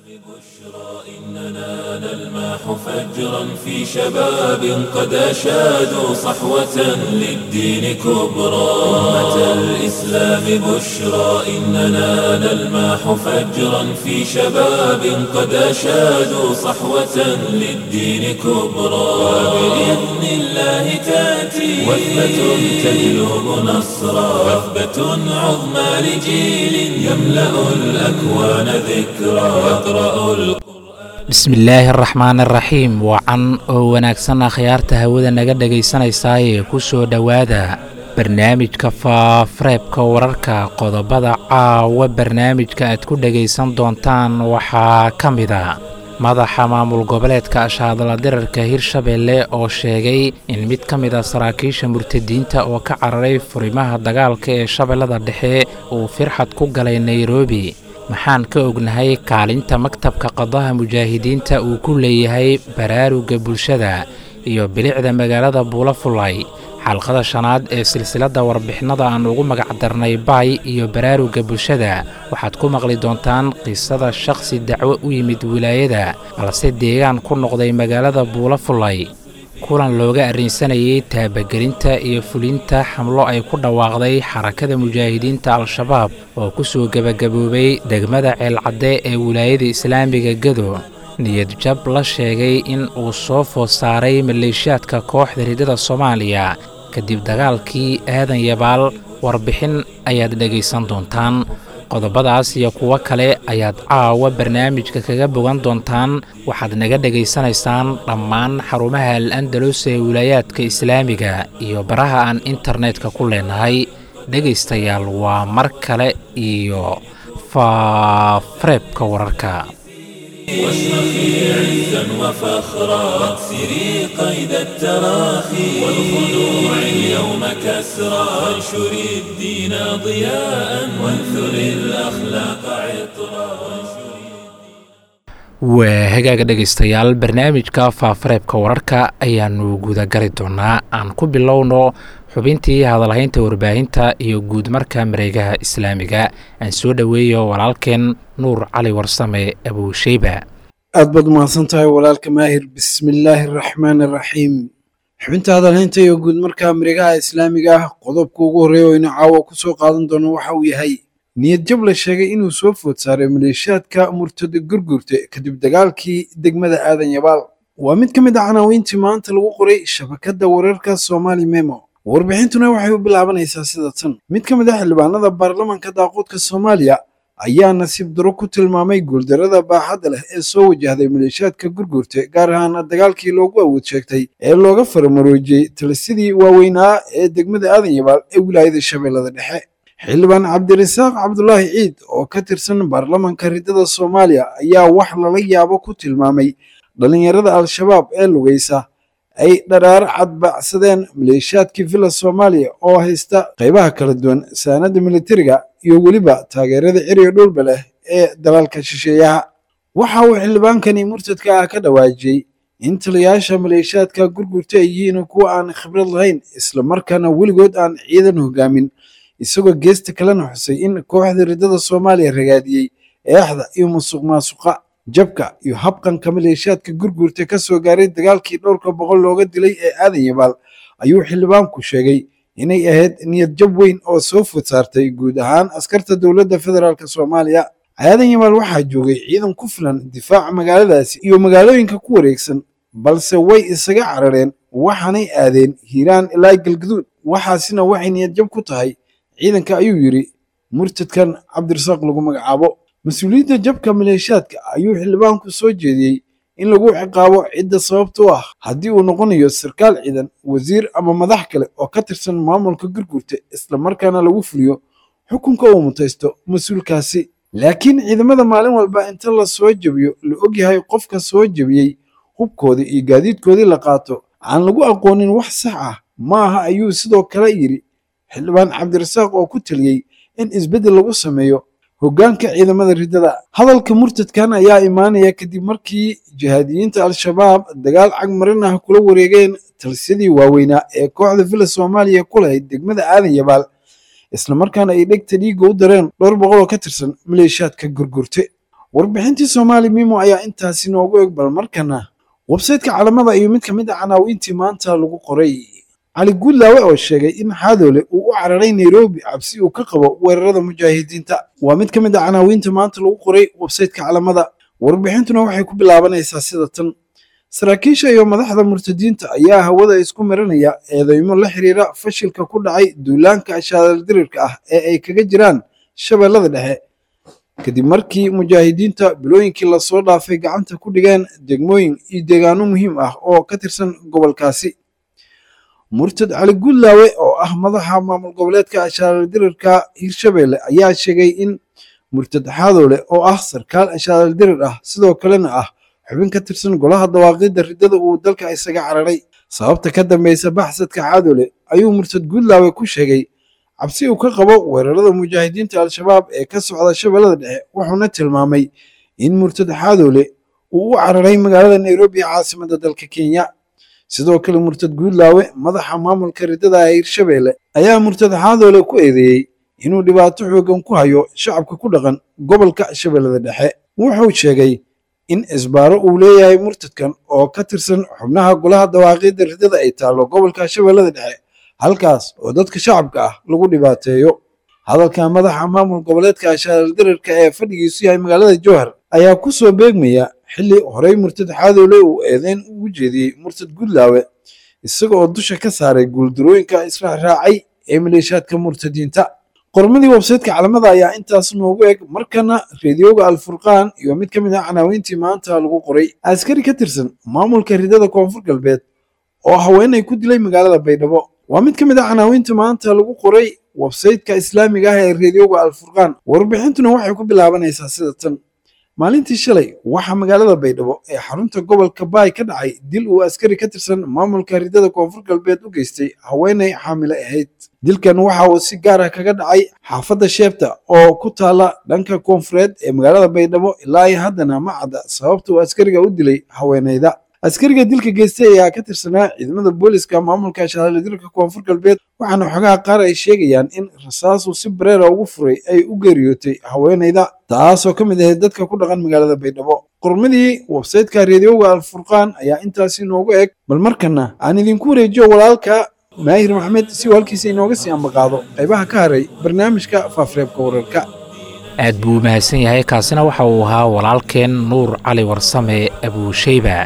إننا نلمح فجرا في شباب قد أشادوا صحوة للدين كبرى أمة الإسلام بشرى إننا نلمح فجرا في شباب قد أشادوا صحوة للدين كبرى وبإذن الله تأتي وثبة تجلب نصرا وثبة عظمى لجيل يملأ الأكوان ذكرى يقرأ القرآن bismillaahi araxmaan araxiim wacan oo wanaagsan akhyaarta hawada naga dhegaysanaysaayee ku soo dhowaada barnaamijka faafareebka wararka qodobada caawa barnaamijka aad ku dhegaysan doontaan waxaa ka mid a madaxa maamul goboleedka ashaadala dirarka hirshabeelle oo sheegay in mid ka mid a saraakiisha murtadiinta oo ka cararay furimaha dagaalka ee shabeellada dhexe uu firxad ku galay nairobi maxaan ka ognahay kaalinta maktabka qadaha mujaahidiinta uu ku leeyahay baraaruga bulshada iyo bilicda magaalada buulafulay xalqada shanaad ee silsiladda warbixinada aan ugu magacdarnay baay iyo baraaruga bulshada waxaad ku maqli doontaan qisada shakhsi dacwo u yimid wilaayada balse deegaan ku noqday magaalada buulafulay kulan looga arrinsanayay taabagelinta iyo fulinta xamlo ay ku dhawaaqday xarakada mujaahidiinta al-shabaab oo ku soo gebagaboobay degmada ceelcadde ee wilaayada islaamiga gado niyad jab la sheegay in uu soo food saaray maleeshiyaadka kooxda ridada soomaaliya kadib dagaalkii aadan yabaal warbixin ayaad dhegaysan doontaan qodobadaas iyo kuwo kale ayaad caawa barnaamijka kaga bogan doontaan waxaad naga dhegaysanaysaan dhammaan xarumaha al andalus ee wilaayaadka islaamiga iyo baraha aan internetka ku leenahay dhegaystayaal waa mar kale iyo faafareebka wararka واشرخي عزا وفخرا واكسري قيد التراخي والخنوع اليوم كسرا وانشري الدين ضياء وانثري الأخلاق عطرا waa hagaaga dhegaystayaal barnaamijka faafareebka wararka ayaanu gudagali doonaa aan ku bilowno xubintii hadalhaynta warbaahinta iyo guudmarka mareegaha islaamiga aan soo dhoweeyo walaalkeen nuur cali warsame abuusheyba aad baad umahadsan tahay walaalka maahir bismillaahi araxmaan araxiim xubinta hadalhaynta iyo guudmarka mareegaha islaamiga ah qodobka ugu horreeya oo ina caawa ku soo qaadan doono waxa uu yahay niyad jab la sheegay inuu soo food saaray maleeshiyaadka murtada gurgurta kadib dagaalkii degmada aadan yabaal waa mid ka mid a canaawiintii maanta lagu qoray shabakadda wararka somaali memo warbixintuna waxay u bilaabanaysaa sida tan mid ka mid a xildhibaanada baarlamanka daaqoodka soomaaliya ayaa nasiib daro ku tilmaamay guuldarada baaxadda leh ee soo wajahday maleeshiyaadka gurgurta gaar ahaan dagaalkii loogu awood sheegtay ee looga faramaroojiyey talisidii waaweynaa ee degmada aadan yabaal ee wilaayada shabeellada dhexe xildhibaan cabdirasaaq cabdulaahi ciid oo ka tirsan baarlamanka ridada soomaaliya ayaa wax lala yaabo ku tilmaamay dhallinyarada al-shabaab ee lugaysa ay dharaaro cadbacsadeen maleeshiyaadkii villa soomaaliya oo haysta qaybaha kala duwan saanada militariga iyo weliba taageerada ciriga dhulba leh ee dalaalka shisheeyaha waxa uu xildhibaankani murtadka ah ka dhawaajiyey in taliyayaasha maleeshiyaadka gurgurta ay yihiin kuwa aan khibrad lahayn islamarkaana weligood aan ciidan hogaamin isagoo geesta kalena xusay in kooxda ridada soomaaliya ragaadiyey eexda iyo musuq maasuqa jabka iyo habqanka maleeshiyaadka gurgurta ka soo gaaray dagaalkii dhowrka boqol looga dilay ee aadan yabaal ayuu xildhibaanku sheegay inay ahayd niyad jab weyn oo soo food saartay guud ahaan askarta dowladda federaalk soomaaliya aadan yabaal waxaa joogay ciidan ku filan difaaca magaaladaasi iyo magaalooyinka ku wareegsan balse way isaga carareen waxaanay aadeen hiiraan ilaa galgaduud waxaasina waxay niyad jab ku tahay ciidanka ayuu yidhi murtadkan cabdirasaaq lagu magacaabo mas-uuliyadda jabka maleeshiyaadka ayuu xildhibaanku soo jeediyey in lagu ciqaabo cidda sababta u ah haddii uu noqonayo sarkaal ciidan wasiir ama madax kale oo ka tirsan maamulka gurgurta islamarkaana lagu fuliyo xukunka uu mutaysto mas-uulkaasi laakiin ciidamada maalin walba inta la soo jebiyo la ogyahay qofka soo jebiyey hubkoodii iyo gaadiidkoodii la qaato aan lagu aqoonin wax sax ah ma aha ayuu sidoo kale yidhi xildhibaan cabdirasaaq oo ku taliyey in isbeddel lagu sameeyo hoggaanka ciidamada riddada hadalka murtadkan ayaa imaanaya kadib markii jihaadiyiinta al-shabaab dagaal cagmarin ah kula wareegeen talisyadii waaweynaa ee kooxda villa soomaaliya ku lahayd degmada aadan yabaal islamarkaana ay dhegta dhiigga u dareen dhowr boqol oo ka tirsan maleeshiyaadka gurgurte warbixintii soomaali mimo ayaa intaasi noogu eg bal markana websayteka calamada iyo mid ka mid a canaawiintii maanta lagu qoray cali guudlaawe oo sheegay in xaadoole uu u cararay nairobi cabsi uu ka qabo weerarada mujaahidiinta waa mid ka mid a canaawiinta maanta lagu qoray websayteka calamada warbixintuna waxay ku bilaabanaysaa sida tan saraakiisha iyo madaxda murtadiinta ayaa hawada isku marinaya eedeymo la xiriira fashilka ku dhacay duulaanka shaadaldirirka ah ee ay kaga jiraan shabeellada dhexe kadib markii mujaahidiinta bilooyinkii lasoo dhaafay gacanta ku dhigeen degmooyin iyo deegaano muhiim ah oo ka tirsan gobolkaasi murtad cali guudlaawe oo ah madaxa maamul goboleedka shaadaldirirka hirshabelle ayaa sheegay in murtad xaadoole oo ah sarkaal shaadaldirir ah sidoo kalena ah xubin ka tirsan golaha dawaaqidda riddada uu dalka isaga cararay sababta ka dambeysa baxsadka xaadoole ayuu murtad guudlaawe ku sheegay cabsi uu ka qabo weerarada mujaahidiinta al-shabaab ee ka socda shabeellada dhexe wuxuuna tilmaamay in murtad xaadoole uu u cararay magaalada nairobi caasimada dalka kenya sidoo kale murtad guudlaawe madaxa maamulka riddada ee hirshabelle ayaa murtad xaadoole ku eedeeyey inuu dhibaato xoogan ku hayo shacabka ku dhaqan gobolka shabeellada dhexe wuxuu sheegay in isbaaro uu leeyahay murtadkan oo ka tirsan xubnaha golaha dawaaqidda riddada ay taallo gobolka shabeellada dhexe halkaas oo dadka shacabka ah lagu dhibaateeyo hadalka madaxa maamul goboleedka shaadaldirirka ee fadhigiisu yahay magaalada jowhar ayaa ku soo beegmaya xilli horey murtad xaadoole uu eedeyn ugu jeediyey murtad guudlaawe isaga oo dusha ka saaray guuldarooyinka israacraacay ee maleeshaadka murtadiinta qormadii websayteka calamada ayaa intaas noogu eg markana reediyoga alfurqaan iyo mid ka mid ah canaawiintii maanta lagu qoray askari ka tirsan maamulka riddada koonfur galbeed oo haweenay ku dilay magaalada baydhabo waa mid ka mid ah canaawiinta maanta lagu qoray websayteka islaamiga ah ee reediyoga alfurqaan warbixintuna waxay ku bilaabanaysaa sida tan maalintii shalay waxaa magaalada baydhabo ee xarunta gobolka baay ka dhacay dil uu askari ka tirsan maamulka riddada koonfur galbeed u geystay haweenay xaamile ahayd dilkan waxa uu si gaar ah kaga dhacay xaafadda sheebta oo ku taala dhanka koonfureed ee magaalada baydhabo ilaa iyo haddana ma cadda sababta uu askariga u dilay haweenayda askariga dilka geystay ayaa ka tirsanaa ciidamada booliska maamulka shahaaladirka koonfur galbeed waxaana xogaha qaar ay sheegayaan in rasaasu si bareera ugu furay ay u geeriyootay haweenayda taasoo ka mid ahayd dadka ku dhaqan magaalada baydhabo qormadii websayteka reediyoga alfurqaan ayaa intaasi noogu eg bal markana aan idinku wareejiyo walaalka maahir maxmed si uu halkiisa inooga sii ambaqaado qaybaha ka haray barnaamijka faafareebka wararka aad buu u mahadsan yahay kaasina waxa uu ahaa walaalkeen nuur cali warsame abuushayba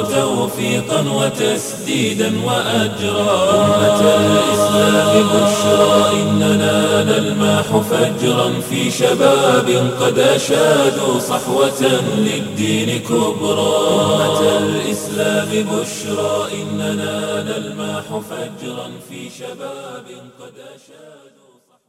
توفيقا وتسديدا وأجرا أمة الإسلام بشرى إننا نلماح فجرا في شباب قد أشادوا صحوة للدين كبرى أمة الإسلام بشرى إننا نلماح فجرا في شباب قد أشادوا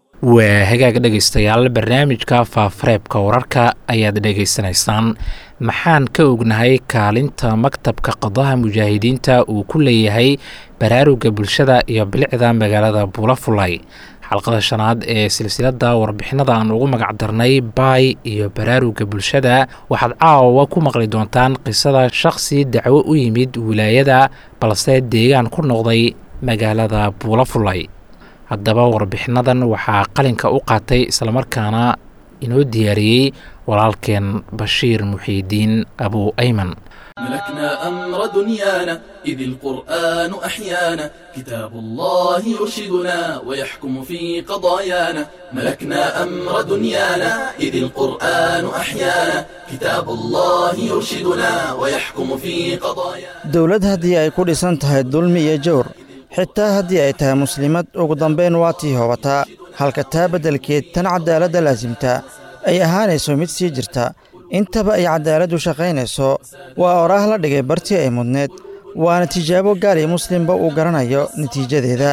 waa hagaag dhegaystayaal barnaamijka faafareebka wararka ayaad dhegaysanaysaan maxaan ka ognahay kaalinta maktabka qadaha mujaahidiinta uu ku leeyahay baraaruga bulshada iyo bilicda magaalada buulafulay xalqada shanaad ee silsilada warbixinada aan ugu magac darnay baay iyo baraaruga bulshada waxaad caawa ku maqli doontaan qisada shakhsi dacwo u yimid wilaayada balse deegaan ku noqday magaalada buulafulay haddaba warbixinadan waxaa qalinka u qaatay islamarkaana inoo diyaariyey walaalkeen bashiir muxiidiin abu ayman ملكنا أمر دنيانا إذ القرآن أحيانا كتاب الله يرشدنا ويحكم في قضايانا ملكنا أمر دنيانا إذ القرآن أحيانا كتاب الله يرشدنا ويحكم في قضايانا dowlad haddii ay ku dhisan tahay dulmi iyo jawr xitaa haddii ay tahay muslimad ugu dambayn waa tii hobataa halka taa beddelkeed tan caddaaladda laasimta ay ahaanayso mid sii jirta intaba ay caddaaladdu shaqaynayso waa oraah la dhigay bartii ay mudneed waana tijaabo gaal iyo muslimba uu garanayo natiijadeeda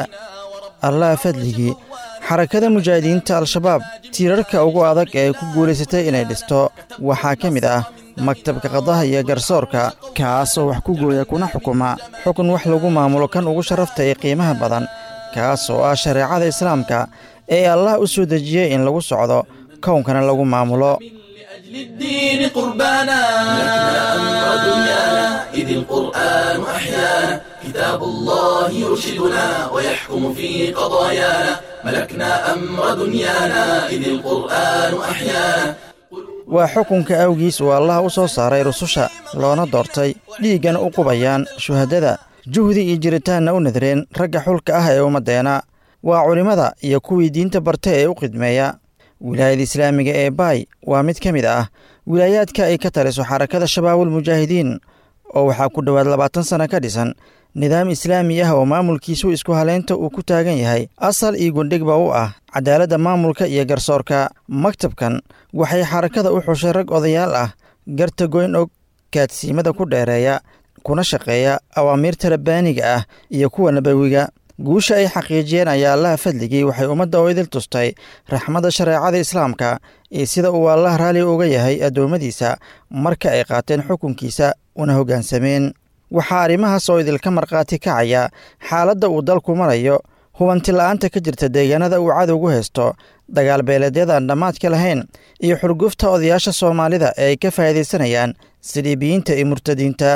allah fadligii xarakada mujaahidiinta al-shabaab tiirarka ugu adag ee ay ku guulaysatay inay dhisto waxaa ka mid ah maktabka qadaha iyo garsoorka kaasoo wax ku gooya kuna xukuma xukun wax lagu maamulo kan ugu sharafta ee qiimaha badan kaas oo ah shareecada islaamka ee allah u soo dejiyey in lagu socdo kownkana lagu maamulo لأجل الدين قربانا ملكنا أمر دنيانا إذ القرآن أحيانا كتاب الله يرشدنا ويحكم في قضايانا ملكنا أمر دنيانا إذ القرآن أحيانا waa xukunka awgiis uu allah u soo saaray rususha loona doortay dhiiggana u qubayaan shuhadada juhdi iyo jiritaanna u nadareen ragga xulka ah ee ummaddeena waa culimmada iyo kuwii diinta barta ee u khidmeeya wilaayada islaamiga ee baay waa mid ka mid ah wilaayaadka ay ka taliso xarakada shabaabul mujaahidiin oo waxaa ku dhowaad labaatan sanno ka dhisan nidaam islaami ah oo maamulkiisu isku haleynta uu ku taagan yahay asal iyo gundhigba u ah cadaaladda maamulka iyo garsoorka maktabkan waxay xarakada u xushay rag odayaal ah garta goyn og kaadsiimada ku dheereeya kuna shaqeeya awaamiirta rabbaaniga ah iyo kuwa nabawiga guusha ay xaqiijiyeen ayaa allaha fadligii waxay ummadda oo idil tustay raxmadda shareecada islaamka iyo sida uu allah raalli uga yahay addoommadiisa marka ay qaateen xukunkiisa una hoggaansameen waxaa arrimahaas oo idilka markhaati kacaya xaaladda uu dalku marayo hubanti la'aanta ka jirta deegaanada uu cadowgu haysto dagaal beeleedyadaan dhammaadka lahayn iyo xurgufta odayaasha soomaalida ee ay ka faa'iidaysanayaan siliibiyiinta iyo murtadiinta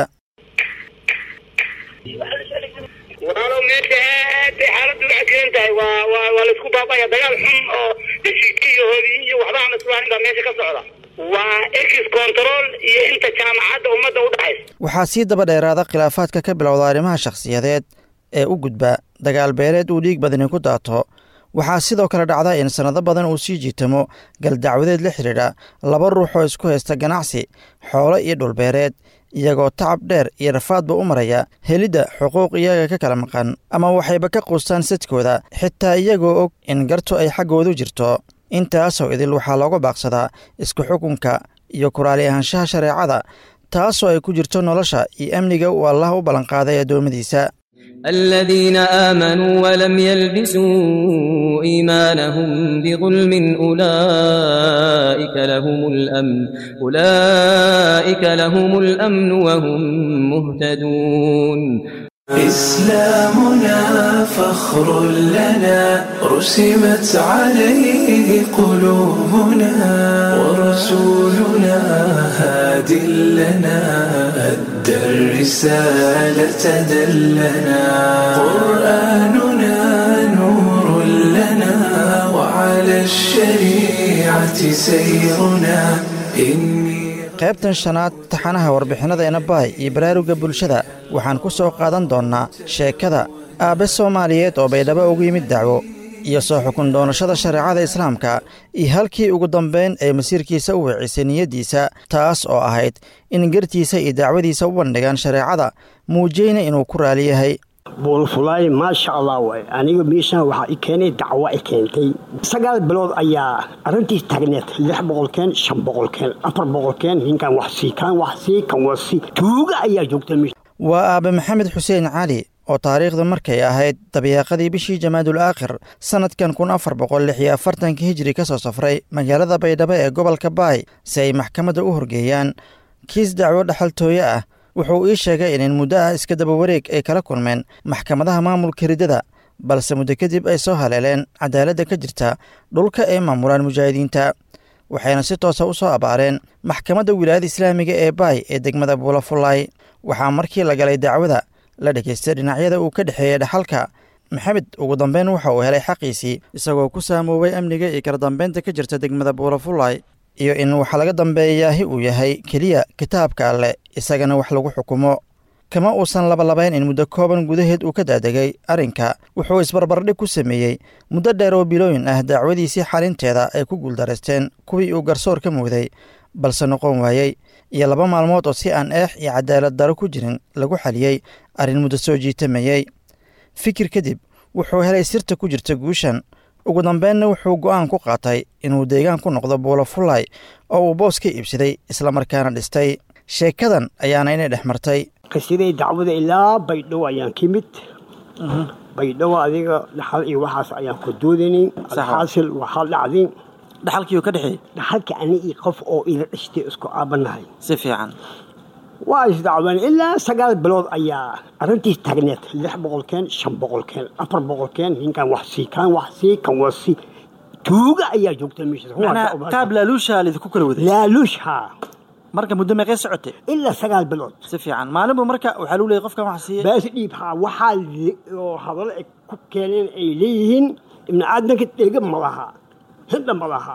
walaalow meesha aad bay xaaladdu u cajiran tahay waa waa waa laisku baabaya dagaal xun oo heshiiskiyahoodii iyo waxba aan islaahin baa meesha ka socda waa ex control iyo inta jaamacadda ummadda u dhaxaysa waxaa sii daba dheeraada khilaafaadka ka bilowda arrimaha shakhsiyadeed ee u gudba dagaal beeleed uu dhiig badani ku daato waxaa sidoo kale dhacda in sannado badan uu sii jiitamo galdacwadeed la xidhiidha laba ruux oo isku haysta ganacsi xoolo iyo dhulbeereed iyagoo tacab dheer iyo rafaadba u maraya helidda xuquuq iyaga ka kala maqan ama waxayba ka quustaan sadkooda xitaa iyagoo og in gartu ay xaggoodu jirto intaasoo idil waxaa looga baaqsadaa isku xukunka iyo kuraali ahaanshaha shareecada taasoo ay ku jirto nolosha iyo amniga uu allah u ballanqaaday addoommadiisa الذين آمنوا ولم يلبسوا إيمانهم بظلم أولئك لهم الأمن أولئك لهم الأمن وهم مهتدون إسلامنا فخر لنا رسمت عليه قلوبنا ورسولنا هاد لنا أدى الرسالة دلنا قرآننا نور لنا وعلى الشريعة سيرنا إني qaybtan shanaad taxanaha warbixinnadeena baay iyo baraaruga bulshada waxaan ku soo qaadan doonnaa sheekada aabbe soomaaliyeed oo baydhabo ugu yimid dacwo iyo soo xukun doonashada shareecada islaamka iyo halkii ugu dambayn ay masiirkiisa u weecisay niyaddiisa taas oo ahayd in gartiisa iyo dacwadiisa u bandhigaan shareecada muujiyeyna inuu ku raali yahay buulfulaay maasha allah waay aniga meeshan waxaa i keenay dacwo i keentay sagaal bilood ayaa arrintiis taagneed lix boqolkeen shan boqolkeen afar boqolkeen ninkan wax sii kan wax sii kan wax sii tuuga ayaa joogta meesha waa aabe maxamed xuseen cali oo taariikhda markay ahayd dabiiqadii bishii jamaadul aakhir sannadkan kun afar boqol lix iyo afartanka hijiri ka soo safray magaalada baydhabo ee gobolka baay si ay maxkamadda u horgeeyaan kiis dacwo dhaxaltooye ah wuxuu ii sheegay in muddo ah iska daba wareeg ay kala kulmeen maxkamadaha maamulka riddada balse muddo kadib ay soo haleeleen cadaaladda ka jirta dhulka ay maamulaan mujaahidiinta waxayna si toosa u soo abaareen maxkamadda wilaayada islaamiga ee baay ee degmada buulafullaay waxaa markii la galay dacwada la dhegaystay dhinacyada uu ka dhexeeyey dhaxalka maxamed ugu dambeyn waxa uu helay xaqiisii isagoo ku saamoobay amniga iyo kala dambeynta ka jirta degmada buulafullaay iyo in waxa laga dambeeyaahi uu yahay keliya kitaabka alleh isagana wax lagu xukumo kama uusan labalabayn in muddo kooban gudaheed uu ka daadegay arrinka wuxuu isbarbardhig ku sameeyey muddo dheer oo bilooyin ah dacwadiisii xalinteeda ay ku guuldaraysteen kuwii uu garsoor ka muuday balse noqon waayey iyo laba maalmood oo si aan eex iyo cadaalad daro ku jirin lagu xaliyey arrin muddo soo jiitamayey fikir kadib wuxuu helay sirta ku jirta guushan ugu dambeynna wuxuu go'aan ku qaatay inuu deegaan ku noqdo buulafullaay oo uu boos ka iibsaday islamarkaana dhistay sheekadan ayaana inay dhex martay qisiday dacwada ilaa baydhabo ayaan ka mid baydhabo adiga dhaxal iyo waxaas ayaan ku doodanay alxaasil waxaa dhacday dhaxalkiiu ka dhexeey dhaxalka ani iyo qof oo ila dhashtay isku aabanahay si fiican waa isdacween ilaa sagaal bilood ayaa arrintiis taagneed lix boqolkeen shan boqolkeen afar boqolkeen ninkan wax sii kan wax sii kan wax sii tuuga ayaa joogta meesha qaab laaluusha lidinku kala waday laaluush haa marka muddo meeqee socotay ilaa sagaal bilood si fiican maalinbu marka waxaa lagu leeyay qofkan wax siiye baas dhiib haa waxaa oo hadallo ay ku keeneen ay leeyihiin ibni aadanka dhega ma laha hindha ma laha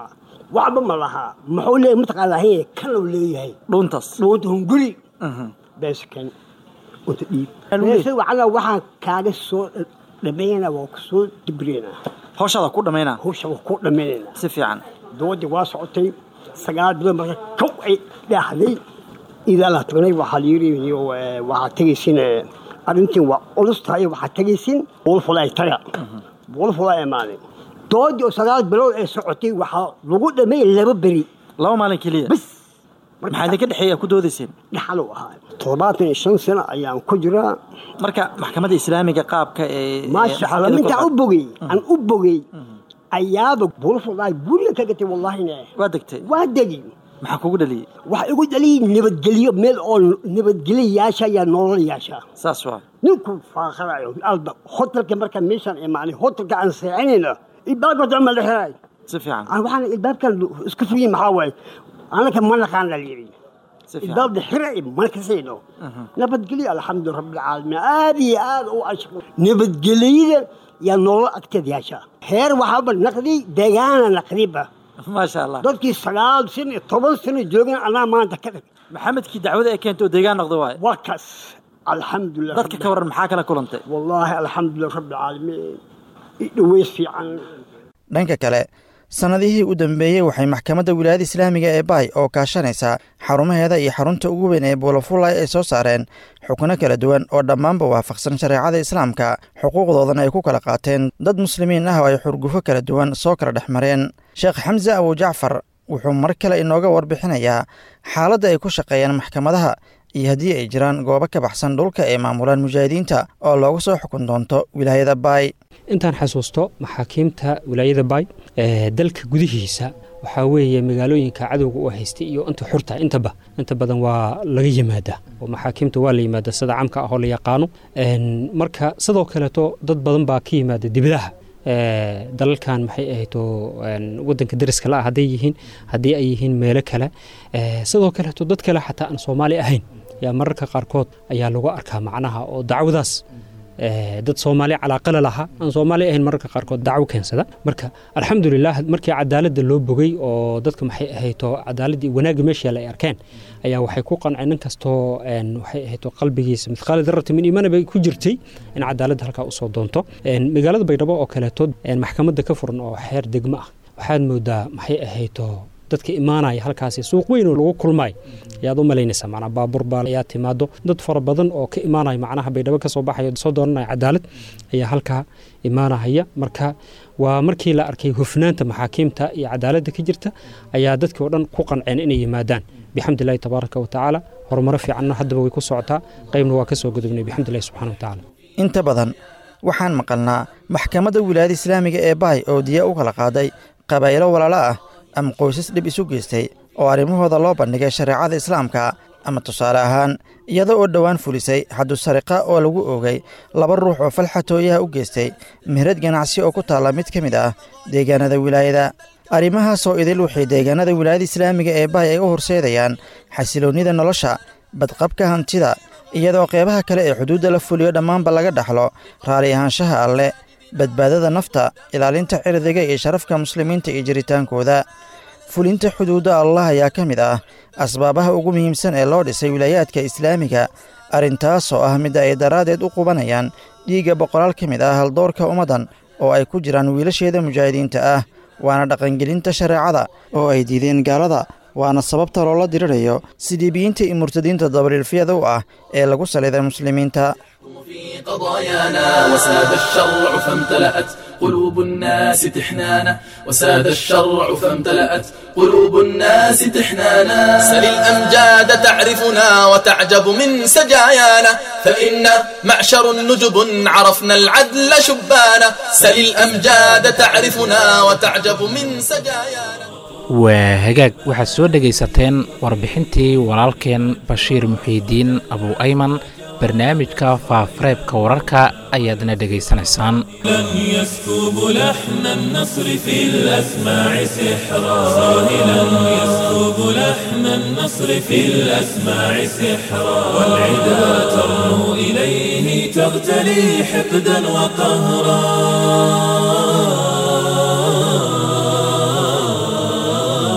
waxba ma lahaa muxuu leeyahay mataqaanaa haye kanuu leeyahay dhuuntaas dhuunta hunguri beeskan unta dhiib beesa wacala waxaan kaaga soo dhameynaa waa ku soo dibreenaa hawshaada ku dhammaynaa hawsha waa ku dhammaynaynaa si fiican doodii waa socotay sagaal bilood marka kow ay dhaaxday idaa la tagnay waxaa layiri waxaa tegaysin arrintiin waa culus tahay waxaa tegaysin buulfulay taga buulfulay imaaday doodii oo sagaal bilood ay socotay waxaa lagu dhamay laba beri laba maalin keliya bas maxaa idinka dhexeeya ku doodayseen dhaxal u ahaa toddobaatan iyo shan sano ayaan ku jiraa marka maxkamadda islaamiga qaabka ee maasha allah mintaan u bogey aan u bogey ayaaba buulfulay guriga ka gatay wallahine waa degtay waa degi maxaa kugu dhaliyey waxa igu dhaliyay nabadgelyo meel oo nabadgelyayaasha ayaa nololayaasha saas waa ninku faaqarayo alba hotelka markaan meeshaan imaanay hotelka aan seexanayna ilbaabka dama la xiray si fiican waxaan ilbaabkan isku fuyin maxaa waaye anaka ma naqaan la yidhi si fiican ilbaabda xiray mana kasayno nabadgelyo alxamdu rabbilcaalamiin aad iyo aad u ashqo nabadgelyada yaa nolol agteeda yaasha heer waxaaba naqdi deegaana naqdiba maasha allah dadkii sagaal sano iyo toban sano joogeen anaa maanta ka dhig maxamedkii dacwada ee keentay oo deegaan noqda waaye waa kaas alxamdulilah dadka ka waran maxaa kala kulantay wallaahi alxamdulilah rabbilcaalamiin idhaweys fiican dhanka kale sannadihii u dambeeyey waxay maxkamadda wilaayada islaamiga ee baay oo kaashanaysaa xarumaheeda iyo xarunta ugu weyn ee buulafulay ay soo saareen xukno kala duwan oo dhammaanba waafaqsan shareecada islaamka xuquuqdoodana ay ku kala qaateen dad muslimiin ah oo ay xurgufo kala duwan soo kala dhex mareen sheekh xamse abujacfar wuxuu mar kale inooga warbixinayaa xaaladda ay ku shaqeeyaan maxkamadaha iyo haddii ay jiraan goobo ka baxsan dhulka ay maamulaan mujaahidiinta oo loogu soo xukun doonto wilaayada baay intaan xasuusto maxaakiimta wilaayada baay ee dalka gudihiisa waxaa weeye magaalooyinka cadowga u haystay iyo inta xurta intaba inta badan waa laga yimaadaa oo maxaakiimta waa la yimaada sida camka ah oo la yaqaano marka sidoo kaleeto dad badan baa ka yimaada dibadaha dalalkan maxay ahayto wadanka dariska la hadday yihiin haddii ay yihiin meelo kale sidoo kaleeto dad kale xataa aan soomaali ahayn yaa mararka qaarkood ayaa lagu arkaa macnaha oo dacwadaas dad soomaali calaaqala lahaa aan soomaali ahayn mararka qaarkood dacwo keensada marka alxamdulilah markii cadaaladda loo bogay oo dadka maxay ahayto cadaaladdii wanaagga meesha ay arkeen ayaa waxay ku qanceen nin kastoo waxay ahayto qalbigiisa mithqaala darrati min iimaana bay ku jirtay in cadaaladda halkaa usoo doonto magaalada baydhabo oo kaleeto maxkamadda ka furan oo xeer degmo ah waxaad moodaa maxay ahayto dadka imaanaya halkaasi suuq weyn oo lagu kulmay ayaad u malaynaysaa macnaa baabuur baa ayaa timaado dad fara badan oo ka imaanaya macnaha baydhabo ka soo baxaya soo dooranaya cadaalad ayaa halkaa imaanahaya marka waa markii la arkay hufnaanta maxaakiimta iyo cadaaladda ka jirta ayaa dadkii oo dhan ku qanceen inay yimaadaan bixamdillahi tabaaraka wa tacaala horumaro fiicanna haddaba way ku socotaa qaybna waa ka soo gudubnay bixamdillahi subxana wa tacaala inta badan waxaan maqalnaa maxkamadda wilaayada islaamiga ee baay oo diya u kala qaaday qabaa'ilo walaalo ah ama qoysas dhib isu geystay oo arrimahooda loo bandhigay shareecada islaamka ama tusaale ahaan iyada oo dhowaan fulisay xaddu sariqa oo lagu oogay laba ruux oo falxatooyaha u geystay meherad ganacsi oo ku taalla mid ka mid ah deegaanada wilaayada arrimahaasoo idil waxay deegaanada wilaayada islaamiga ee baay ay u horseedayaan xasiloonnida nolosha badqabka hantida iyadoo qeybaha kale ee xuduudda la fuliyo dhammaanba laga dhaxlo raali ahaanshaha alle badbaadada nafta ilaalinta cirdiga iyo sharafka muslimiinta iyo jiritaankooda fulinta xuduudda allah ayaa ka mid ah asbaabaha ugu muhiimsan ee loo dhisay wilaayaadka islaamiga arrintaasoo ah midda ay daraaddeed u qubanayaan dhiigga boqolaal ka mid ah haldoorka ummaddan oo ay ku jiraan wiilasheeda mujaahidiinta ah waana dhaqangelinta shareecada oo ay diideen gaalada waana sababta loola dirirayo sidiibiyiinta iyo murtadiinta dabaliilfyada u ah ee lagu saliday muslimiinta في قضايانا وساد الشرع فامتلأت قلوب الناس تحنانا وساد الشرع فامتلأت قلوب الناس تحنانا سل الأمجاد تعرفنا وتعجب من سجايانا فإن معشر نجب عرفنا العدل شبانا سل الأمجاد تعرفنا وتعجب من سجايانا waa hagaag waxaad soo dhegaysateen warbixintii walaalkeen bashiir muxiidiin abu ayman barnaamijka faafareebka wararka ayaadna dhegaysanaysaan لن يسكب لحن النصر في الأسماع سحرا صاهلا يسكب لحن النصر في الأسماع سحرا والعدا ترنو إليه تغتلي حقدا وقهرا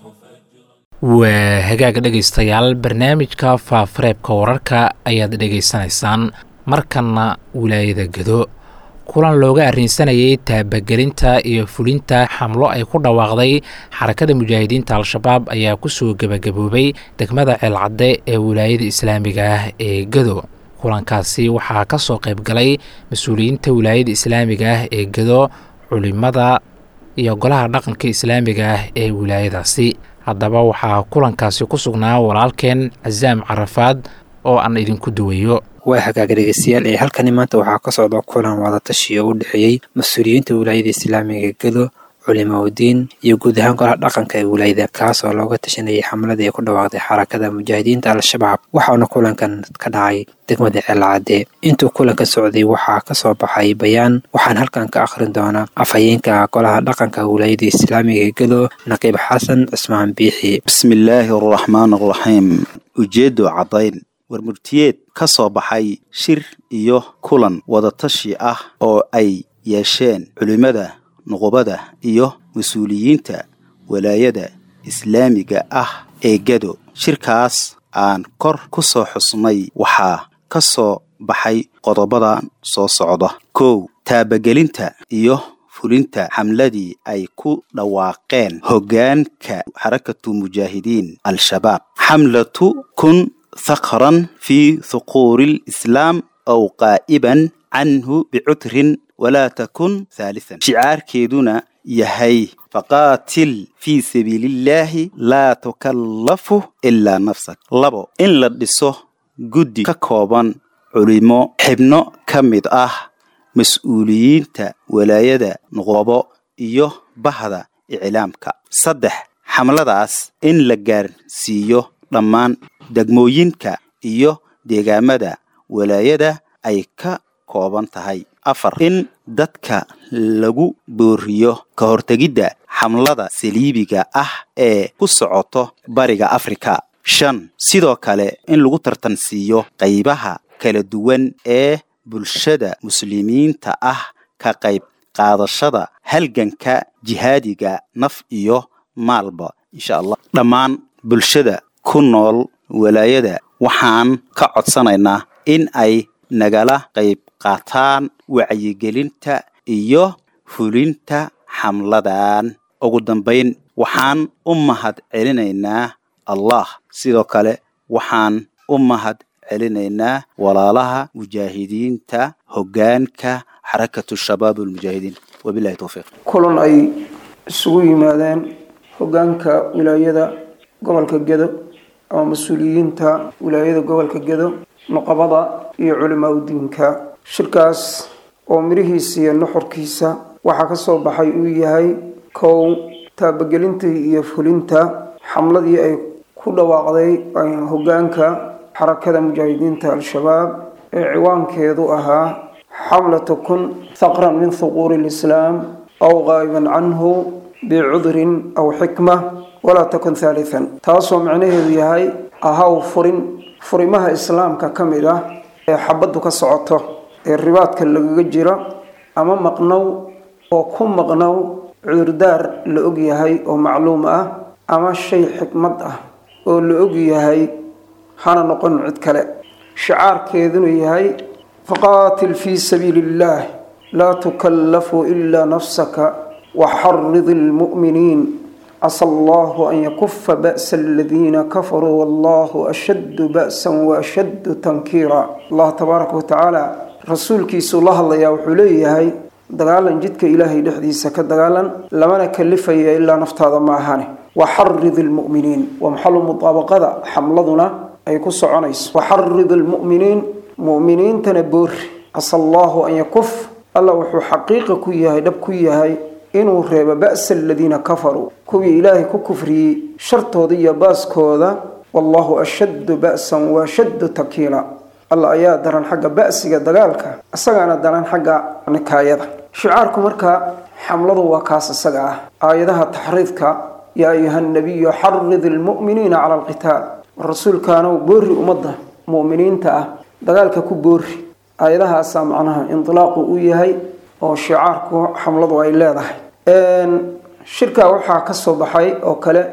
waa hagaag dhegaystayaal barnaamijka faafareebka wararka ayaad dhegaysanaysaan markanna wilaayada gedo kulan looga arrinsanayay taabagelinta iyo fulinta xamlo ay ku dhawaaqday xarakada mujaahidiinta al-shabaab ayaa kusoo gebagaboobay degmada ceelcadde ee wilaayada islaamiga ah ee gedo kulankaasi waxaa ka soo qayb galay mas-uuliyiinta wilaayada islaamiga ah ee gedo culimada iyo golaha dhaqanka islaamiga ah ee wilaayadaasi haddaba waxaa kulankaasi ku sugnaa walaalkeen casaam carafaad oo aan idinku duwayo waa hagaaga dhegeystayaal ee halkani maanta waxaa ka socda kulan wadatashiyo u dhexeeyey mas-uuliyiinta wilaayada islaamiga gedo culimaudiin iyo guud ahaan golaha dhaqanka ee wilaayada kaas oo looga tashanayay xamladii ay ku dhawaaqday xarakada mujaahidiinta al-shabaab waxaana kulankan ka dhacay degmada ceelcadde intuu kulanka socday waxaa ka soo baxay bayaan waxaan halkan ka akhrin doonaa afhayeenka golaha dhaqanka wilaayada islaamiga gedo naqiib xasan cismaan biixi bismillaahi araxmaan araxiim ujeedo caddayn warmurtiyeed ka soo baxay shir iyo kulan wadatashi ah oo ay yeesheen culimmada nuqubada iyo mas-uuliyiinta walaayada islaamiga ah ee gado shirkaas aan kor ku soo xusnay waxaa ka soo baxay qodobadan soo socda kow taabagelinta iyo fulinta xamladii ay ku dhawaaqeen hoggaanka xarakatu mujaahidiin al-shabaab xamlatu kun thakran fii thuquuri lislaam aw qaa'iban canhu bicudrin walaa takun haalisan shicaarkeeduna yahay faqaatil fii sabiilillaahi laa tukallafu ilaa nafsak labo in la dhiso guddi ka kooban culimo xibno ka mid ah mas-uuliyiinta walaayada nuqobo iyo bahda iclaamka saddex xamladaas in la gaarsiiyo dhammaan degmooyinka iyo deegaamada walaayada ay ka kooban tahay afar in dadka lagu booriyo ka hortegidda xamlada saliibiga ah ee ku socoto bariga afrika shan sidoo kale in lagu tartansiiyo qaybaha kala duwan ee bulshada muslimiinta ah ka qayb qaadashada halganka jihaadiga naf iyo maalba insha allah dhammaan bulshada ku nool walaayada waxaan ka codsanaynaa in ay nagala qayb qaataan wacyigelinta iyo fulinta xamladan ugu dambayn waxaan u mahad celinaynaa allah sidoo kale waxaan u mahad celinaynaa walaalaha mujaahidiinta hoggaanka xarakatu shabaab almujaahidiin wabilahi towfiiq kulan ay isugu yimaadeen hoggaanka wilaayada gobolka gedo ama mas-uuliyiinta wilaayada gobolka gedo nuqabada iyo culimaa udiinka shirkaas oo midhihiisa iyo nuxurkiisa waxaa ka soo baxay uu yahay kow taabagelintii iyo fulinta xamladii ay ku dhawaaqday hoggaanka xarakada mujaahidiinta al-shabaab ee ciwaankeedu ahaa xamlata kun thaqran min thuquuri lislaam aw qaa'iban canhu bicudrin aw xikma walaa takun haalithan taasoo micnaheedu yahay ahaw furin furimaha islaamka ka mid ah ee xabaddu ka socoto ee ribaadka lagaga jiro ama maqnow oo ku maqnow cudurdaar la og yahay oo macluum ah ama shay xikmad ah oo la og yahay hana noqon cid kale shicaarkeeduna yahay faqaatil fii sabiili illaah laa tukallafu ilaa nafsaka waxarid ilmu'miniin casa allahu an yakufa ba'sa aladiina kafaruu wallahu ashaddu ba'san waashaddu tankiira allah tabaaraka watacaala rasuulkiisuu la hadlayaa wuxuu leeyahay dagaalan jidka ilaahay dhexdiisa ka dagaalan lamana kalifaya ilaa naftaada ma ahane waxarid ilmu'miniin waa maxalu mudaabaqada xamladuna ay ku soconayso waxarid ilmu'miniin mu'miniintana boori casa allahu an yakuf alla wuxuu xaqiiqa ku yahay dhab ku yahay inuu reebo ba'sa aladiina kafaruu kuwii ilaahay ku kufriyey shartooda iyo baaskooda wallahu ashaddu ba'san waashaddu takiila alla ayaa daran xagga ba'siga dagaalka isagaana daran xagga nikaayada shicaarku marka xamladu waa kaas isaga ah aayadaha taxriidka yaa ayuha nabiyu xarid ilmu'miniina cala alqitaal rasuulkaanow boori ummadda mu'miniinta ah dagaalka ku boori aayadahaasaa macnaha indilaaqu u yahay oo shicaarku xamladu ay leedahay shirkaa waxaa ka soo baxay oo kale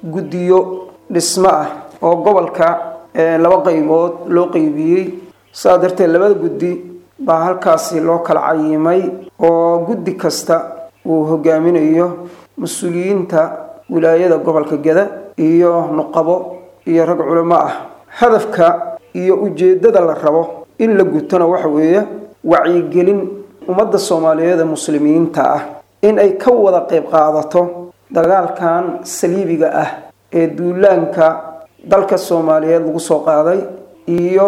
guddiyo dhismo ah oo gobolka laba qaybood loo qeybiyey saa darteed labada guddi baa halkaasi loo kala cayimay oo guddi kasta uu hogaaminayo mas-uuliyiinta wilaayada gobolka geda iyo nuqabo iyo rag culimo ah hadafka iyo ujeeddada la rabo in la gutona waxa weeye wacyigelin ummadda soomaaliyeed ee muslimiinta ah in ay ka wada qayb qaadato dagaalkan saliibiga ah ee duulaanka dalka soomaaliyeed lagu soo qaaday iyo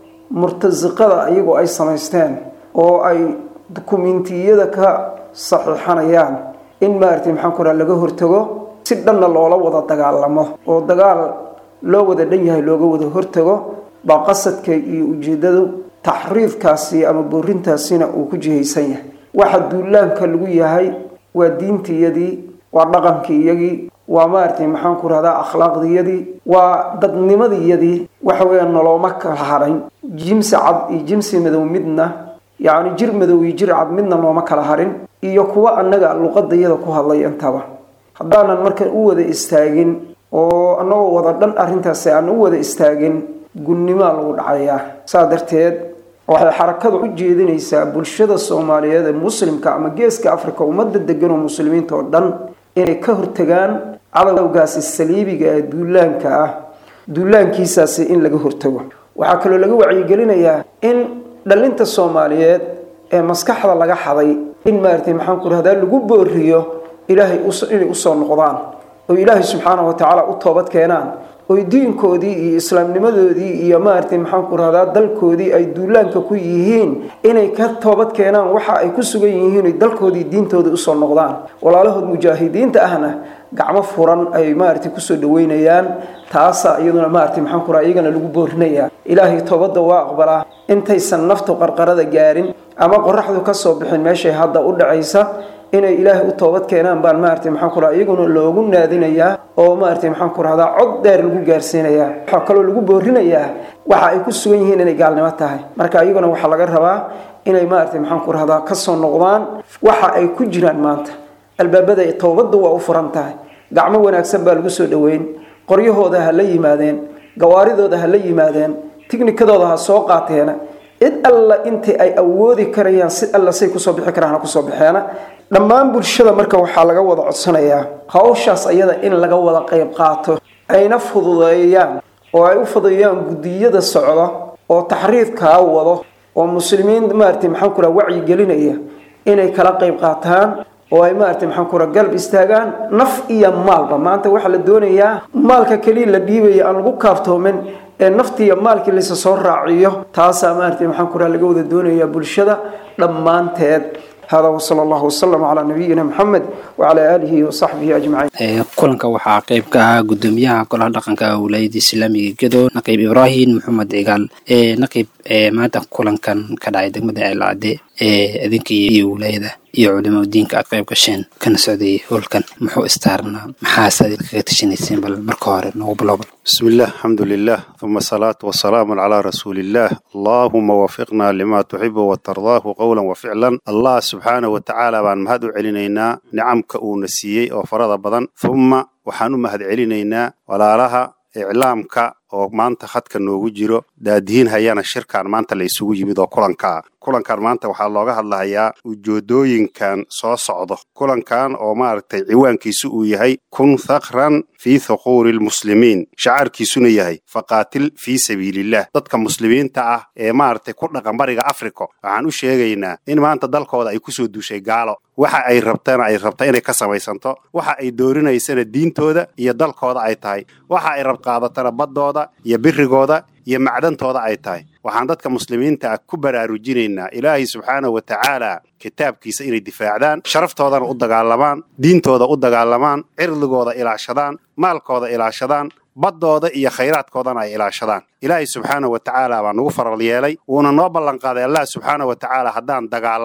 murtasiqada iyagoo ay samaysteen oo ay dukumentiyada ka saxiixanayaan in maaragtay maxaan ku raha laga hortago si dhanna loola wada dagaalamo oo dagaal loo wada dhan yahay looga wada hortago baa qasadka iyo ujeedadu taxriifkaasi ama boorintaasina uu ku jihaysan yahay waxa duulaanka lagu yahay waa diintiyadii waa dhaqankiyagii waa maaragtay maxaan ku rahdaa akhlaaqdiyadii waa dadnimadiyadii waxa weeya nolooma kala harin jimsi cad iyo jimsi madow midna yacni jir madow iyo jir cad midna looma kala harin iyo kuwa annaga luqadayada ku hadlay intaba haddaanan marka u wada istaagin oo annagoo wada dhan arrintaasi aan u wada istaagin gudnimaa lagu dhacayaa saa darteed waxay xarakadu u jeedinaysaa bulshada soomaaliyeed ee muslimka ama geeska africa ummadda degan oo muslimiinta oo dhan inay ka hortagaan cadowgaasi saliibiga ee duulaanka ah duulaankiisaasi in laga hortago waxaa kaloo laga wacyigelinayaa in dhalinta soomaaliyeed ee maskaxda laga xaday in maaragtay maxaan ku rahdaa lagu booriyo ilaahay inay usoo noqdaan oo ilaahay subxaana wa tacaala u toobad keenaan oy diinkoodii iyo islaamnimadoodii iyo maaragtay maxaan ku rahdaa dalkoodii ay duulaanka ku yihiin inay ka toobad keenaan waxa ay ku sugan yihiin oy dalkoodii diintooda usoo noqdaan walaalahood mujaahidiinta ahna gacmo furan ay maaragtay kusoo dhaweynayaan taasaa iyaduna maaragtay maxaan ku rahaa iyagana lagu boorinayaa ilaahay toobadda waa aqbalaa intaysan naftu qarqarada gaarin ama qoraxdu kasoo bixin meeshay hadda u dhacaysa inay ilaahay u toobad keenaan baan maaragtay maxaan ku rahaa iyaguna loogu naadinayaa oo maaragtay maxaan ku rahdaa cod dheer lagu gaarsiinayaa waxaa kaloo lagu boorinayaa waxa ay ku sugan yihiin inay gaalnimo tahay marka iyaguna waxaa laga rabaa inay maaragtay maxaan ku rahdaa kasoo noqdaan waxa ay ku jiraan maanta albaabada toobadda waa u furan tahay gacmo wanaagsan baa lagu soo dhaweyn qoryahooda ha la yimaadeen gawaaridooda ha la yimaadeen tiknikadooda ha soo qaateena cid alla intii ay awoodi karayaan si alla say kusoo bixi karaan ha kusoo baxeena dhammaan bulshada marka waxaa laga wada codsanayaa hawshaas ayada in laga wada qayb qaato ayna fududeeyaan oo ay u fududeeyaan guddiyada socda oo taxriifkaa wado oo muslimiin maaragtay maxaan ku raha wacyi gelinaya inay kala qayb qaataan oo ay maaragtay maxaan ku raha galb istaagaan naf iyo maalba maanta waxaa la doonayaa maalka keliya la dhiibaya aan lagu kaaftoomin ee naftiiyo maalkii laysa soo raaciyo taasaa maaragtay maxaan ku raha laga wada doonayaa bulshada dhammaanteed hada wsala allahu wasalam calaa nabiyina maxamed wacalaa aalihi wasaxbihi ajmaciin kulanka waxaa qayb ka ahaa gudoomiyaha golaha dhaqanka wilaayada islaamiga gedo naqiib ibraahim maxamed cigaal naqiib maanta kulankan ka dhacay degmada ceelcade idinka iyo wilaayada iyo culimo diinka aad qayb gasheen kana socday howlkan muxuu istaarnaa maxaase kaga tashanayseen bal marka hore nagu bilowbal بسم الله الحمد لله ثم الصلاة والسلام على رسول الله اللهم وفقنا لما تحب وترضاه قولا وفعلا الله سبحانه وتعالى بان مهد علينا نعمك ونسيي وفرض بدن ثم وحانو مهد علينا ولا لها إعلامك oo maanta khadka noogu jiro daadihiin hayana shirkan maanta la isugu yimid oo kulankaa kulankan maanta waxaa looga hadlahayaa ujoodooyinkan soo socdo kulankan oo maaragtay ciwaankiisu uu yahay kun thakran fii thuquuri lmuslimiin shacaarkiisuna yahay faqaatil fii sabiilillah dadka muslimiinta ah ee maaragtay ku dhaqan bariga africa waxaan u sheegaynaa in maanta dalkooda ay kusoo duushay gaalo waxa ay rabtana ay rabta inay ka samaysanto waxa ay doorinaysana diintooda iyo dalkooda ay tahay waxa ay rabqaadatana baddooda iyo birigooda iyo macdantooda ay tahay waxaan dadka muslimiinta ah ku baraarujinaynaa ilaahay subxaanahu wa tacaala kitaabkiisa inay difaacdaan sharaftoodana u dagaalamaan diintooda u dagaalamaan cirdigooda ilaashadaan maalkooda ilaashadaan baddooda iyo khayraadkoodana ay ilaashadaan ilaahay subxaana wa tacaala baa nagu faral yeelay wuuna noo ballanqaaday allah subxaana wa tacaala haddaan dagaalanno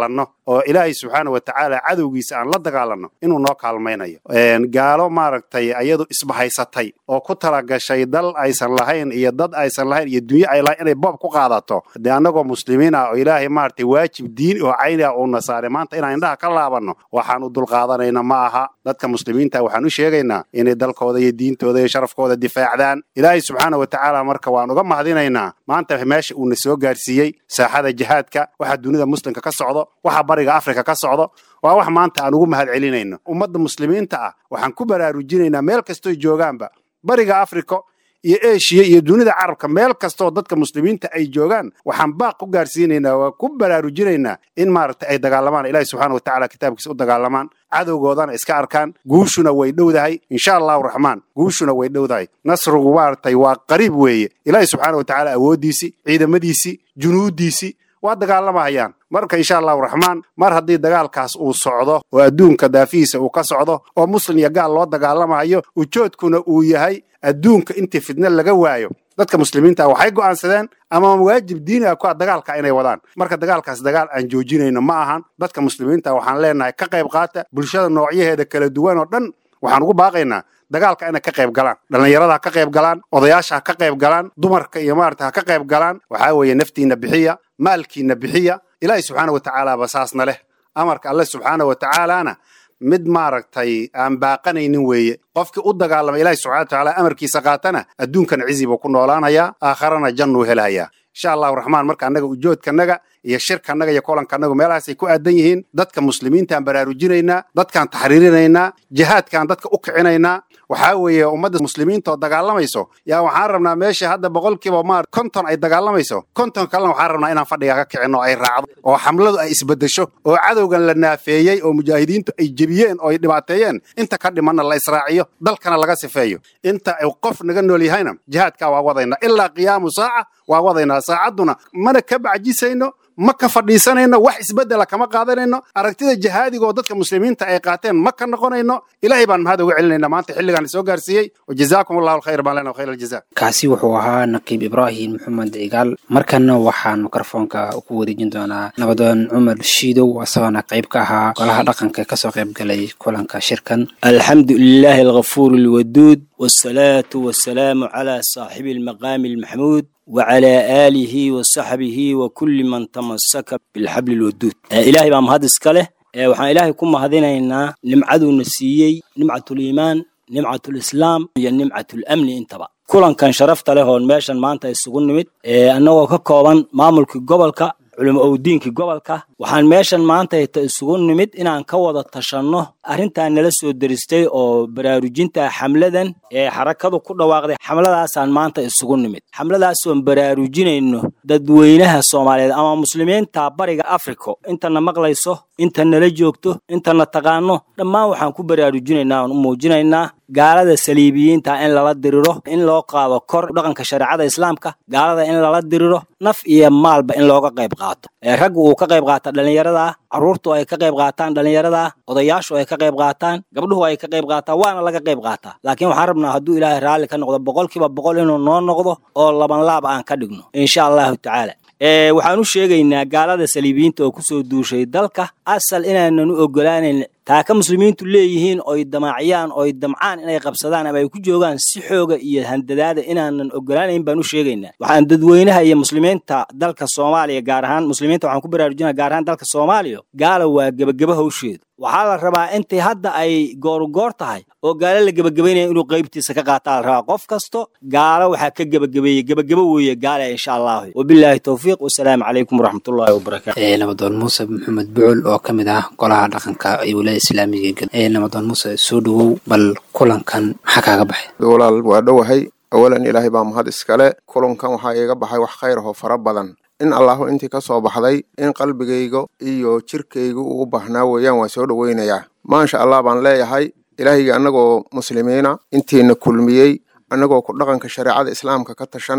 oo ilaahay subxaana wa tacaala cadowgiisa aan la dagaalanno inuu noo kaalmaynayo gaalo maaragtay ayadu isbahaysatay oo ku talagashay dal aysan lahayn iyo dad aysan lahayn iyo dunyo ay lahayn inay boob ku qaadato dee annagoo muslimiin ah oo ilaahay maaragtay waajib diin oo cayni ah uuna saaray maanta inaan indhaha ka laabanno waxaan u dulqaadanayna ma aha dadka muslimiinta waxaan u sheegaynaa inay dalkooda iyo diintooda iyo sharafkooda difaacdaan ilaahay subxaana wa tacaala marka waan uga mahadinaynaa maanta meesha uuna soo gaarsiiyey saaxada jihaadka waxa dunida muslimka ka socdo waxa bariga afrika ka socdo waa wax maanta aan ugu mahad celinayno ummadda muslimiinta ah waxaan ku baraarujinaynaa meel kastoo joogaanba bariga afrika iyo eshiya iyo dunida carabka meel kastoo dadka muslimiinta ay joogaan waxaan baaq ku gaarsiinaynaa waa ku baraarujinaynaa in maaragtay ay dagaalamaan ilahi subxaana wa tacala kitaabkiisa u dagaalamaan cadowgoodana iska arkaan guushuna way dhowdahay insha allahu raxmaan guushuna way dhowdahay nasrigu maaragtay waa qariib weeye ilaahi subxaana wa tacaala awooddiisii ciidamadiisii junuuddiisii waa dagaalamahayaan marka insha allahu raxmaan mar haddii dagaalkaas uu socdo oo adduunka daafihiisa uu ka socdo oo muslim iyo gaal loo dagaalamahayo ujoodkuna uu yahay adduunka intii fidna laga waayo dadka muslimiinta waxay go'aansadeen ama waajib diini ah ku ah dagaalka inay wadaan marka dagaalkaas dagaal aan joojinayno ma ahan dadka muslimiinta waxaan leenahay ka qayb qaata bulshada noocyaheeda kala duwan oo dhan waxaan ugu baaqaynaa dagaalka inay ka qayb galaan dhallinyarada ha ka qayb galaan odayaasha ha ka qayb galaan dumarka iyo maarata ha ka qayb galaan waxaa weeye naftiina bixiya maalkiina bixiya ilaahi subxaana wa tacaalaaba saasna leh amarka alle subxaana wa tacaalaana mid maaragtay aan baaqanaynin weeye qofkii u dagaalama ilahi subxana wa tacaala amarkiisa qaatana adduunkana cizi buu ku noolaanayaa aakharana jannuu helayaa insha allahu raxmaan marka annaga ujoodkanaga iyo shirkanaga iyo kolankanagu meelahaasay ku aadan yihiin dadka muslimiintaan baraarujinaynaa dadkaan taxriirinaynaa jihaadkaan dadka u kicinaynaa waxaa weeye ummadda muslimiinta oo dagaalamayso yaa waxaan rabnaa meesha hadda boqolkiiba maar konton ay dagaalamayso konton kalena waxaan rabnaa inaan fadhiga ka kicinno ay raacdo oo xamladu ay isbedesho oo cadowgan la naafeeyey oo mujaahidiintu ay jebiyeen oo ay dhibaateeyeen inta ka dhimanna la israaciyo dalkana laga sifeeyo inta qof naga nool yahayna jihaadkaa waa wadaynaa ilaa qiyaamu saaca waa wadaynaa saacadduna mana ka bacjisayno ma ka fadhiisanayno wax isbedela kama qaadanayno aragtida jihaadigaoo dadka muslimiinta ay qaateen ma ka noqonayno ilaahay baan mahad uga celinayna maanta xilligaan soo gaarsiiyey wajazaakum allahu alkhayr baan lena khayr aljaza kaasi wuxuu ahaa naqiib ibraahim maxamed cigaal markana waxaan mikrofoonka ku wareejin doonaa nabadoon cumar shiidow isagoona qayb ka ahaa golaha dhaqanka kasoo qayb galay kulanka shirkan alxamdu lilaahi alghafuur alwaduud wasalaatu wasalaamu calaa saaxibi almaqaami almaxmuud وعلى آله وصحبه وكل من تمسك بالحبل الودود إلهي بام هذا سكله وحنا إلهي كم هذينا نمعدو نسيي نمعة الإيمان نمعة الإسلام هي نمعة الأمن انتبه kulankan sharafta leh oon meeshan maanta isugu nimid annagoo ka kooban maamulkii gobolka culimo owdiinkii gobolka waxaan meeshan maanta ita isugu nimid inaan ka wada tashanno arrintan nala soo deristay oo baraarujinta xamladan ee xarakadu ku dhawaaqday xamladaasaan maanta isugu nimid xamladaasoon baraarujinayno dadweynaha soomaaliyeed ama muslimiinta bariga africa intana maqlayso inta nala joogto intana taqaano dhammaan waxaan ku baraarujinaynaa oon u muujinaynaa gaalada saliibiyiinta in lala diriro in loo qaado kor dhaqanka shareecada islaamka gaalada in lala diriro naf iyo maalba in looga qayb qaato raggu uu ka qayb qaata dhallinyarada carruurtu ay ka qayb qaataan dhallinyarada odayaashu ay ka qayb qaataan gabdhuhu ay ka qayb qaataan waana laga qayb qaataa laakiin waxaan rabnaa hadduu ilaahay raalli ka noqdo boqolkiiba boqol inuu noo noqdo oo laban laab aan ka dhigno insha allahu tacaala waxaan u sheegaynaa gaalada saliibiyiinta oo kusoo duushay dalka asal inaanan u ogolaanayn taaka muslimiintu leeyihiin oy damaaciyaan oy damcaan inay qabsadaan ama ay ku joogaan si xooga iyo handadaada inaanan ogolaanayn baan u sheegaynaa waxaan dadweynaha iyo muslimiinta dalka soomaaliya gaar ahaan muslimiinta waxaan ku baraarujinaa gaar ahaan dalka soomaaliya gaala waa gebageba hawsheedu waxaa la rabaa intay hadda ay goorugoor tahay oo gaalo la gebagabaynaya inuu qaybtiisa ka qaataa la rabaa qof kasto gaalo waxaa ka gebagabeeyey gebagebo weeye gaala insha allahu wabilaahi towfiiq wasalaamu calaykum waraxmatullaahi wabarakaatu nabadoon muuse maxamed bucul oo ka mid ah golaha dhaqanka ee wilaayada islaamiga ee nabadoon muuse soo dhowow bal kulankan maxaa kaaga baxay walaal waa dhowahay awalan ilaahay baa mahad iskale kulankan waxaa iiga baxay wax khayr ahoo fara badan in allahu intii ka soo baxday in qalbigayga iyo jirkayga uu u baahnaa weeyaan waan soo dhoweynayaa maasha allah baan leeyahay ilaahayga annagoo muslimiina intiina kulmiyey annagoo ku dhaqanka shareecada islaamka ka tashanayno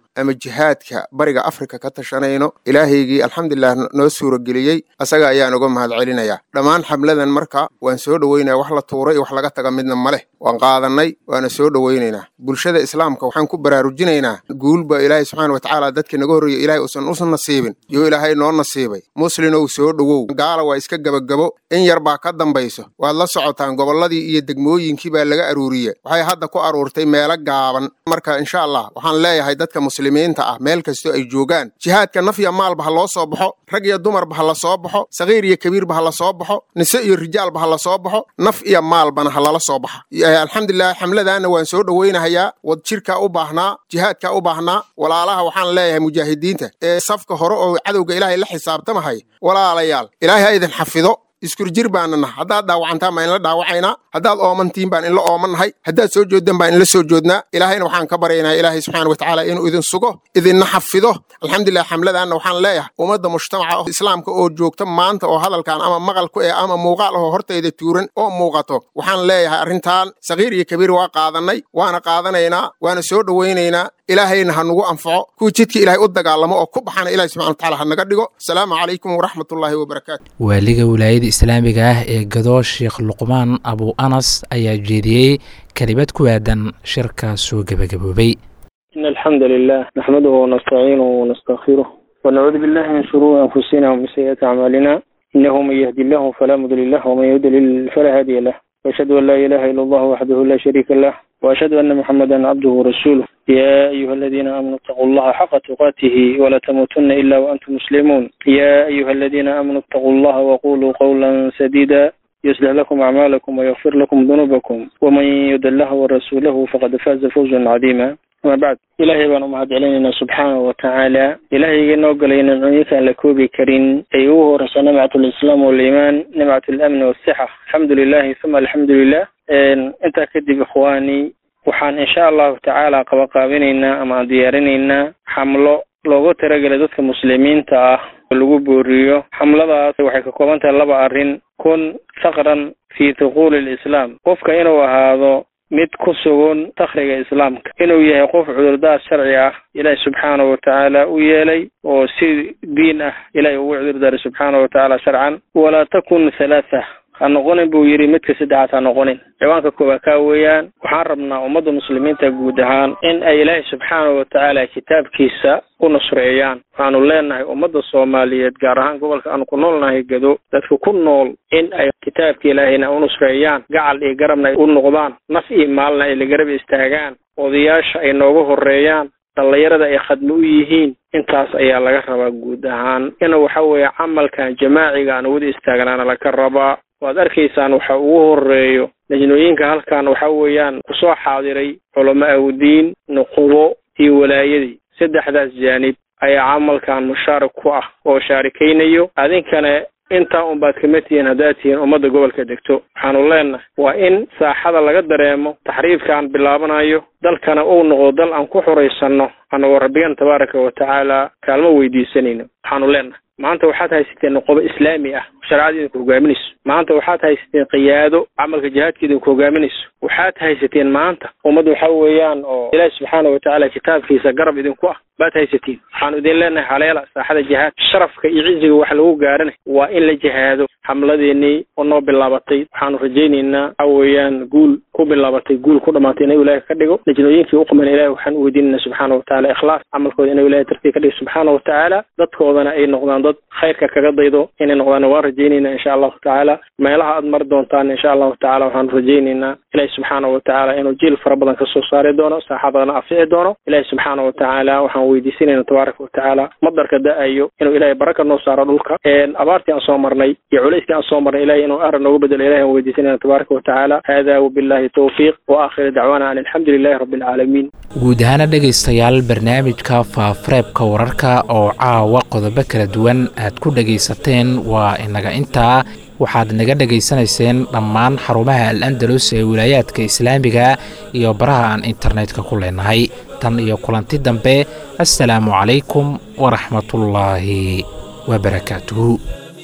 ama jihaadka bariga afrika ka tashanayno ilaahaygii alxamdulilah noo suurageliyey asaga ayaan uga mahad celinayaa dhammaan xamladan marka waan soo dhoweynaya wax la tuuray iyo wax laga taga midna ma leh waan qaadannay waana soo dhoweynaynaa bulshada islaamka waxaan ku baraarujinaynaa guulba ilaahay subxaana watacaala dadka naga horreeya ilaahay uusan usan nasiibin yo ilaahay noo nasiibay muslinow soo dhowow gaala waa iska gebagabo in yar baa ka dambayso waad la socotaan gobolladii iyo degmooyinkii baa laga aruuriye waxay hadda ku aruurtay meelo gaaban marka insha allah waxaan leeyahay dadka muslimiinta ah meel kastoo ay joogaan jihaadka naf iyo maalba ha loo soo baxo rag iyo dumarba ha la soo baxo sakiir iyo kabiirba ha la soo baxo nise iyo rijaalba ha la soo baxo naf iyo maalbana ha lala soo baxa alxamdulilah xamladaana waan soo dhoweynahayaa wad jirkaa u baahnaa jihaadkaa u baahnaa walaalaha waxaan leeyahay mujaahidiinta ee safka hore oo cadowga ilaahay la xisaabtamahay walaalayaal ilaahay ha idin xafido iskurjir baana naha haddaad dhaawacantaan baan inla dhaawacaynaa haddaad oomantiin baan inla oomannahay haddaad soo jooddan baan inla soo joodnaa ilaahayna waxaan ka baryaynaa ilaahay subxaana watacaala inuu idin sugo idinna xafido alxamdulilah xamladaanna waxaan leeyahay ummadda mujtamaca islaamka oo joogta maanta oo hadalkan ama maqal ku eh ama muuqaal ahoo hortayda tuuran oo muuqato waxaan leeyahay arrintan sakiir iyo kabiir waa qaadannay waana qaadanaynaa waana soo dhowaynaynaa ilaahayna ha nugu anfaco kuwa jidka ilaahay u dagaalamo oo ku baxana ilahi subxana watacaala ha naga dhigo asalaamu calaykum waraxmatullaahi wabarakaatu waaliga wilaayada islaamiga ah ee gado sheekh luqmaan abu anas ayaa jeediyey kelimad ku aadan shirkaas soo gebagaboobay إن الحمد لله نحمده ونستعينه ونستغفره ونعوذ بالله من شرور أنفسنا ومن سيئات أعمالنا إنه من يهدي الله فلا مضل له ومن يضلل فلا هادي له وأشهد أن لا إله إلا الله وحده لا شريك له وأشهد أن محمدا عبده ورسوله يا أيها الذين آمنوا اتقوا الله حق تقاته ولا تموتن إلا وأنتم مسلمون يا أيها الذين آمنوا اتقوا الله وقولوا قولا سديدا يصلح لكم أعمالكم ويغفر لكم ذنوبكم ومن يد الله ورسوله فقد فاز فوزا عظيما ama bacd ilaahay baan u mahad celinaynaa subxaanahu watacaala ilaahayga noo galay nimcooyinka aan la koobi karin ay ugu horeysa nimcat lislaam waliimaan nimcat lamni wasixa alxamdu lilahi uma alxamdu lilah intaa kadib ikhwaani waxaan insha allahu tacaala qabaqaabinaynaa ama aan diyaarinaynaa xamlo loogu talagelay dadka muslimiinta ah oo lagu booriyo xamladaas waxay ka kooban tahay laba arrin kun faqran fi thuquuli lislaam qofka inuu ahaado mid ku sugan takriga islaamka inuu yahay qof cudurdaar sharci ah ilaahi subxaanahu watacaala u yeelay oo si diin ah ilahay ugu cudurdaaray subxaanahu watacaala sharcan walaa takun halaatha ha noqonin buu yidhi midka saddexaad ha noqonin ciwaanka koowaad kaa weeyaan waxaan rabnaa ummadda muslimiinta guud ahaan in ay ilaahay subxaanahu watacaala kitaabkiisa u nusreeyaan waxaanu leenahay ummadda soomaaliyeed gaar ahaan gobolka aanu ku noolnahay gado dadka ku nool in ay kitaabka ilaahayna u nusreeyaan gacal iyo garabna ay u noqdaan naf iyo maalna ay la garab istaagaan odayaasha ay nooga horeeyaan dhallinyarada ay khadmo u yihiin intaas ayaa laga rabaa guud ahaan in waxa weeye camalkan jamaaciga aan wada istaagnaana laga rabaa waad arkaysaan waxa ugu horeeyo lajnooyinka halkan waxa weeyaan kusoo xaadiray culamo awdiin nuqubo iyo walaayadii saddexdaas jaanib ayaa camalkan mushaarik ku ah oo shaarikaynayo adinkana intaa unbaad kama tihiin haddaad tihiin ummadda gobolka degto waxaanu leenahay waa in saaxada laga dareemo taxriifkaan bilaabanayo dalkana uu noqdo dal aan ku xuraysanno annagoo rabbigan tabaaraka wa tacaala kaalmo weydiisanayno waxaanu leenahay maanta waxaad haysateen nuqobo islaami ah shareecada idinku hogaaminayso maanta waxaad haysateen qiyaado camalka jihaadka idinku hogaaminayso waxaad haysateen maanta ummad waxa weeyaan oo ilaahi subxaana watacaala kitaabkiisa garab idinku ah baad haysatiin waxaanu idin leenahay haleela saaxada jihaad sharafka iyo ciziga wax lagu gaarana waa in la jihaado xamladeenii oo noo bilaabatay waxaanu rajaynaynaa waxa weeyaan guul ku bilaabatay guul ku dhamaatay inuu ilaahi ka dhigo lajnooyinkii u quman ilahi waxaan u weydiinayna subxaana watacaala ikhlaas camalkooda inuu ilahi tartiib ka dhigo subxaana watacaala dadkoodana ay noqdaan dad khayrka kaga daydo inay noqdaan waan rajaynaynaa insha allahu tacaala meelaha aad mari doontaan insha allahu tacala waxaanu rajaynaynaa ilahi subxaana watacaala inuu jiil fara badan kasoo saari doono saaxadana afici doono ilahi subxaana watacaala waxaan weydiisanayna tabaaraka watacaala madarka da-ayo inuu ilahay baraka noo saaro dhulka abaartii aan soo marnay iyo culayskii aan soo marnay ilahay inuu aran noogu bedelo ilahi aan weydiisanayna tabaaraka watacaala hada wabillahi towfiiq wa aakhiru dacwaana an alxamdu lilahi rabbi alcaalamiin guud ahaana dhegaystayaal barnaamijka faafareebka wararka oo caawa qodobo kala duwan aad ku dhegaysateen waa inaga intaa waxaad naga dhegaysanayseen dhammaan xarumaha al andalus ee wilaayaadka islaamiga iyo baraha aan internetka ku leenahay tan iyo kulanti dambe assalaamu calaykum waraxmatullaahi wabarakaatuhu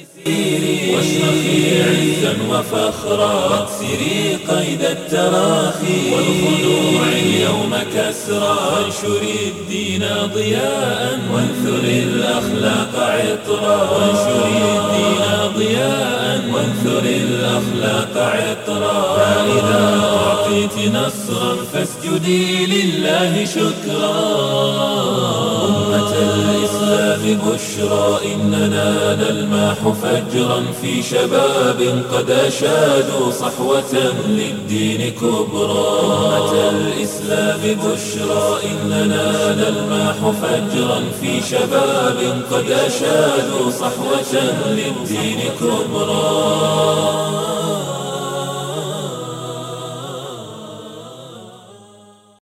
واشرخي عزا وفخرا واكسري قيد التراخي والخنوع اليوم كسرى وانشر الدين ضياء وانثر الأخلاق عطرا وانشر الدين ضياء وانثر الأخلاق عطرا فإذا أعطيت نصرا فاسجدي لله شكرا أمة الإسلام بشرى إننا نلماح فجرا في شباب قد أشادوا صحوة للدين كبرى أمة الإسلام بشرى إننا نلماح فجرا في شباب قد أشادوا صحوة للدين كبرى